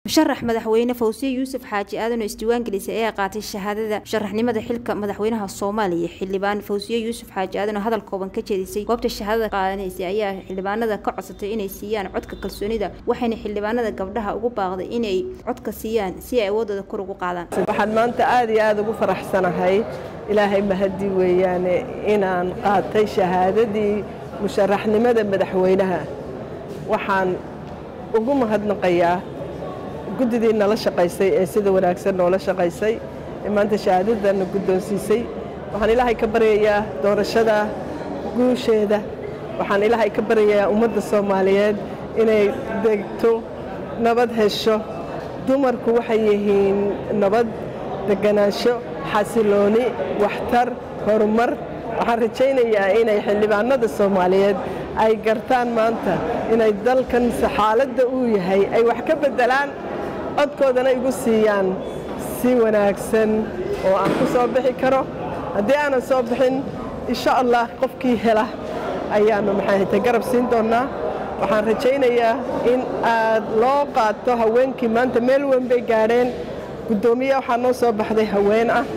musharax madaxweyne fawsiye yuusuf xaaji aadan oo isdiiwaan gelisay ayaa qaatay shahaadada musharaxnimada xilka madaxweynaha soomaaliya xildhibaan fawsiye yuusuf xaaji aadan oo hadal kooban ka jeedisay goobta shahaadada qaadanaysay ayaa xildhibaanada ka codsatay inay siiyaan codka kalsoonida waxayna xildhibaanada gabdhaha ugu baaqday inay codka siiyaan si ay awoodooda kor ugu qaadaan waxaan maanta aad iyo aada ugu faraxsanahay ilaahay mahadi weeyaane inaan qaatay shahaadadii musharaxnimada madaxweynaha waxaan ugu mahadnaqayaa guddidii nala shaqaysay ee sida wanaagsan noola shaqaysay ee maanta shahaadadana guddoonsiisay waxaan ilaahay ka baryayaa doorashada guusheeda waxaan ilaahay ka baryayaa ummadda soomaaliyeed inay degto nabad hesho dumarku waxay yihiin nabad deganaansho xasilooni waxtar horumar waxaan rajaynayaa inay xildhibaanada soomaaliyeed ay gartaan maanta inay dalkan xaaladda uu yahay ay wax ka beddelaan codkoodana igu siiyaan si wanaagsan oo aan ku soo bixi karo haddii aanan soo bixin insha allah qofkii hela ayaannu maxaahayta garab siin doonnaa waxaan rajaynayaa in aad loo qaato haweenkii maanta meel weyn bay gaadheen guddoomiye waxaa noo soo baxday haween ah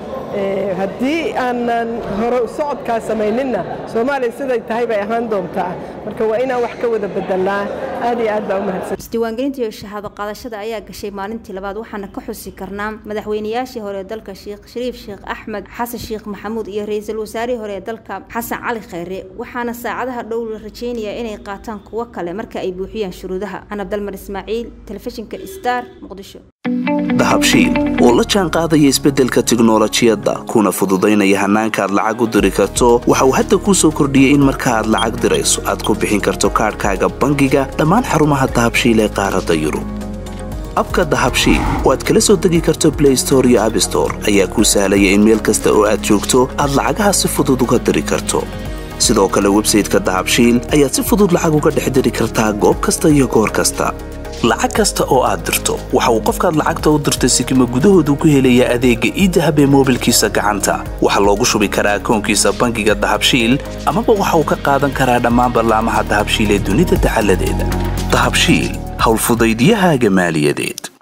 haddii aanan hore socodkaa samayninna soomaaliya siday tahay bay ahaan doontaa marka waa inaan wax ka wada bedelnaa aad iyo aad baa u mahadsan isdiiwaangelinta iyo shahaado qaadashada ayaa gashay maalintii labaad waxaana ka xusi karnaa madaxweynayaashii hore ee dalka sheekh shariif sheekh axmed xasan sheekh maxamuud iyo ra-iisul wasaarihii hore ee dalka xasan cali khayre waxaana saacadaha dhow la rajeynayaa inay qaataan kuwo kale marka ay buuxiyaan shuruudaha anabdalmar ismaaciil telefishinka star muqdisho dahabshiil oo la jaan qaadaya isbeddelka tiknolojiyadda kuna fududaynaya hannaanka aad lacag u diri karto waxa uu hadda kuu soo kordhiyey in marka aad lacag dirayso aad ku bixin karto kaadhkaaga bangiga dhammaan xarumaha dahabshiil ee qaaradda yurub abka dahabshiil oo aad kala soo degi karto blay store iyo abstore ayaa kuu sahlaya in meel kasta oo aad joogto aad lacagaha si fudud uga diri karto sidoo kale websayteka dahabshiil ayaad si fudud lacag uga dhex diri kartaa goob kasta iyo goor kasta lacag kasta oo aad dirto waxa uu qofkaad lacagta u dirtay sikima gudahoodu ku helayaa adeegga iidahab ee moobilkiisa gacanta waxaa loogu shubi karaa akoonkiisa bangiga dahabshiil amaba waxa uu ka qaadan karaa dhammaan ballaamaha dahabshiil ee dunida dacaladeeda dahabshiil howlfudaydyahaaga maaliyadeed